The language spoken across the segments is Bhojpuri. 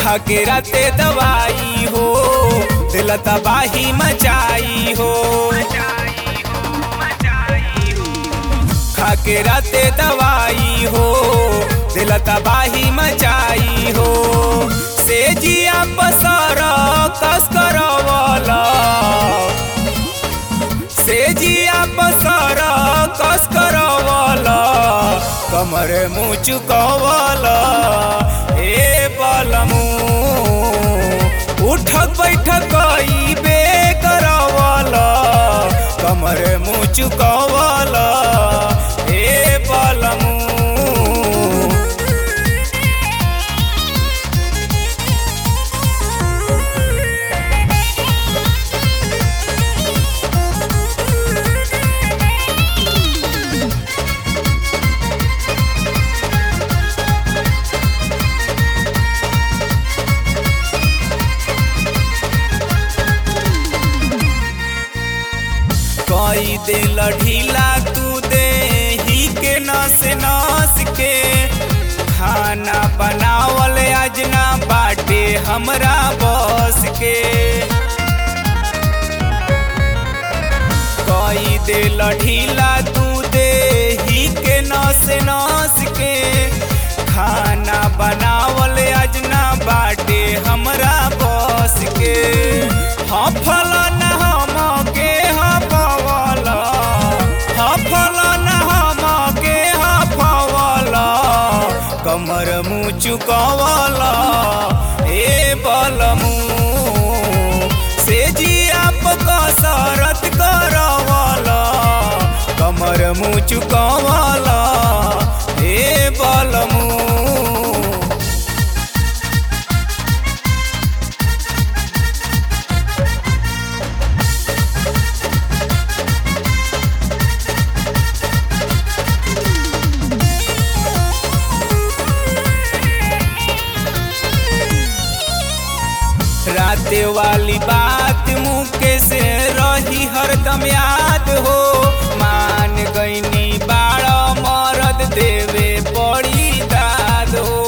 खाके राते दवाई हो दिल तबाही मचाई हो खाके राते दवाई हो दिल तबाही मचाई हो से जिया पसर कस करवला से जिया पसर कस करवला कमर मुँह चुकवला ए बलमू उठक बैठक ई बे करवला कमर मुँह चुकवला ए बलमू कई दिल ढीला तू दे ही के नस नस के खाना बनावल अजना बाटे हमरा बस के कई दिल ढीला तू दे ही के नस नस के खाना बनावल अजना बाटे हमरा बस के हफल न हम के हफवल हफल न हम के हफवल कमर मुँह चुकवल ए बलमू से जिया कसरत करवल कमर मुँह चुकवल ए बलमू राते वाली बात मुके से रही हरदम याद हो मान गईनी बाड़ मरद देवे बड़ी दाद हो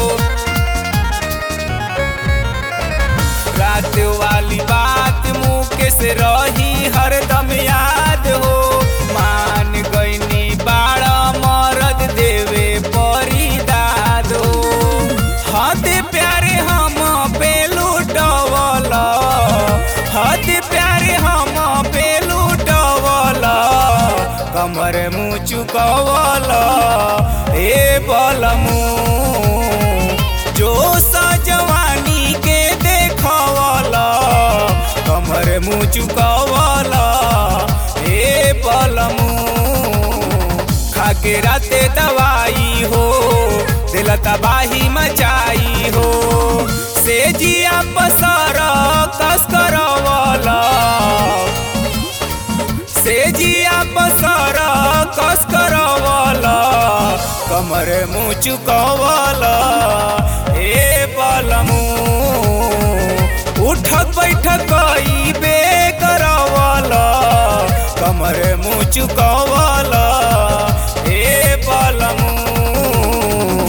रात वाली बात मुके से रही हरदम याद हो मान गईनी बाड़ मरद देवे बड़ी दाद हो हद प्यारे हम पे लुटवल हद प्यारे हम पे लुटवल कमर मुँह चुकवल ए बलमू जो सजवानी के देखवल कमर मुँह चुकवल ए बलमू खाके राते दवाई हो दिल तबाही मचाई हो से जिया पसर कस करवला से जिया पसर कस करवला कमर मुँह चुकवला ए बलमू उठक बैठक ई बे करवला कमर मुँह चुकवला ए बलमू